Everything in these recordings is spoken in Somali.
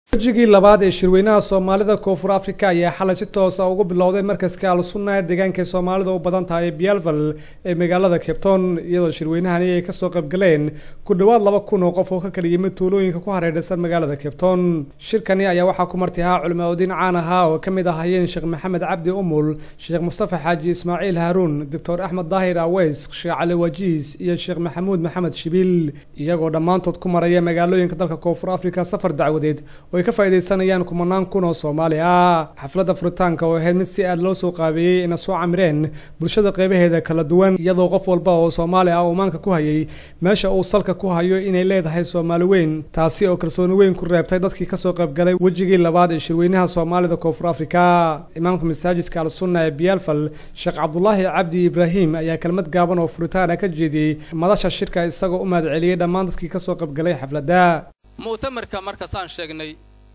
wejigii labaad ee shirweynaha soomaalida koonfur africa ayaa xalay si toosa ugu bilowday markaska al-sunna ee deegaanka soomaalida u badan tahay bialval ee magaalada cabton iyadoo shirweynahani ay kasoo qaybgaleen ku dhowaad laba kun oo qof oo ka kala yimid tuulooyinka ku hareerhaysan magaalada cabton shirkani ayaa waxaa ku marti ahaa culimaaodiin caan ahaa oo kamid ahayeen sheekh maxamed cabdi umul sheekh mustafa xaaji ismaaciil haaruun doctor axmed daahir aweys sheekh cali wajiis iyo sheekh maxamuud maxamed shibiil iyagoo dhammaantood ku maraya magaalooyinka dalka koonfur africa safar dacwadeed ay ka faaidaysanayaan kumanaan kun oo soomaali ah xafladda furitaanka oo ahayd mid si aad loo soo qaabeeyey ina soo camireen bulshada qeybaheeda kala duwan iyadoo qof walba oo soomaali ah uu maanka ku hayay meesha uu salka ku hayo inay leedahay soomaali weyn taasi oo kalsooni weyn ku reebtay dadkii kasoo qaybgalay wejigii labaad ee shirweynaha soomaalida koonfur africa imaamka masaajidka al-sunna ee biyalfal sheekh cabdulaahi cabdi ibraahim ayaa kelmad gaaban oo furitaana ka jeediyey madasha shirka isagoo u mahad celiyey dhammaan dadkii kasoo qaybgalay xafladda mu'tamarka markasaan sheegnay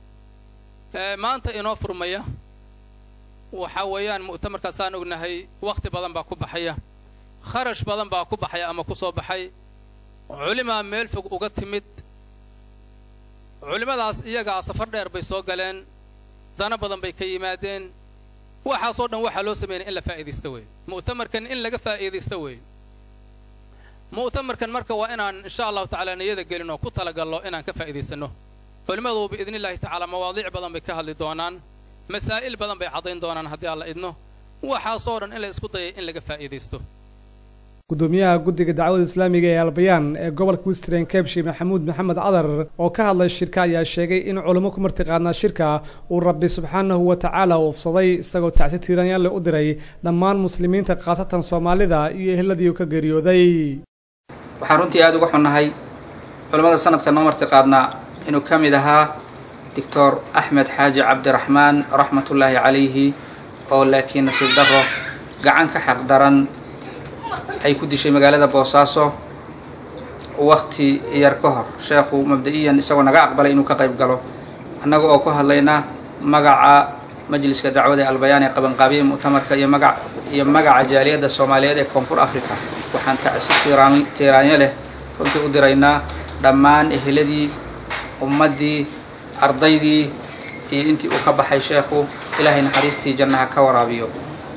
maanta inoo furmaya waxaa weeyaan mu'tamarkaasaan ognahay wakhti badan baa ku baxaya kharash badan baa ku baxaya ama ku soo baxay culimaa meel fog uga timid culimmadaas iyagaa safar dheer bay soo galeen dana badan bay ka yimaadeen waxaasoo dhan waxaa loo sameynaya in la faa'iidaysta weeye mu'tamarkan in laga faa'iidaysta weeye mu'tamarkan marka waa inaan insha allahu tacaala niyada gelin oo ku talagallo inaan ka faa'iidaysanno culimmadu biidni illaahi tacaala mawaadiic badan bay ka hadli doonaan masaa'il badan bay caddayn doonaan haddii alla idno waxaasoo dhan in la isku dayay in laga faa'iidaysto gudoomiyaha guddiga dacwada islaamiga ee albayaan ee gobolka western cabshi maxamuud maxamed cadar oo ka hadlay shirka ayaa sheegay in culimo ku martiqaadnaa shirka uu rabbi subxaanahu wa tacaala uufsaday isagoo tacsi tiiranyaanle u diray dhammaan muslimiinta khaasatan soomaalida iyo eheladii uu ka geeriyooday waxaan runtii aada uga xunnahay culimmada sanadka noo martiqaadnaa inuu ka mid ahaa doctor axmed xaaji cabdiraxmaan raxmatullaahi calayhi oo laakiin nasiib darro gacan ka xaq daran ay ku dishay magaalada boosaaso wakhti yar ka hor sheekhu mabda-iyan isagoo naga aqbalay inuu ka qayb galo annaga oo ku hadlayna magaca majliska dacwada ee albayaan ee qabanqaabiya mu'tamarka iyo maga iyo magaca jaaliyadda soomaaliyeed ee koonfur africa waxaan tacsi tiiraan tiiraanyo leh runtii u diraynaa dhammaan eheladii ummaddii ardaydii iyo intii uu ka baxay sheekhu ilaahay naxariistii jannaha ka waraabiyo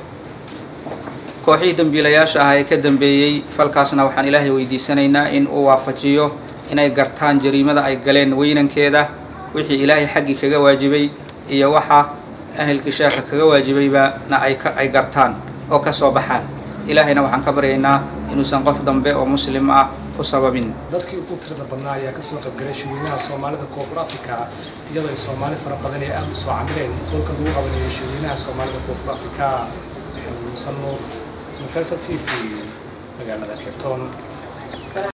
kooxihii dembiilayaasha ah ee ka dambeeyey falkaasna waxaan ilaahay weydiisanaynaa in uu waafajiyo inay gartaan jariimada ay galeen weynankeeda wixii ilaahay xaggii kaga waajibay iyo waxa ahelkii sheekha kaga waajibaybana ay gartaan oo ka soo baxaan ilaahayna waxaan ka baryaynaa inuusan qof dambe oo muslim ah ku sababin dadkii ugu tirada badnaa ayaa kasoo qaybgalay shirweynaha soomaalida koonfur africa iyadoo ay soomaali fara badan ee aada u soo camileen dhulka lagu qabanayay shirweynaha soomaalida koonfur africa maxamed musan nuur universal t v magaalada cabton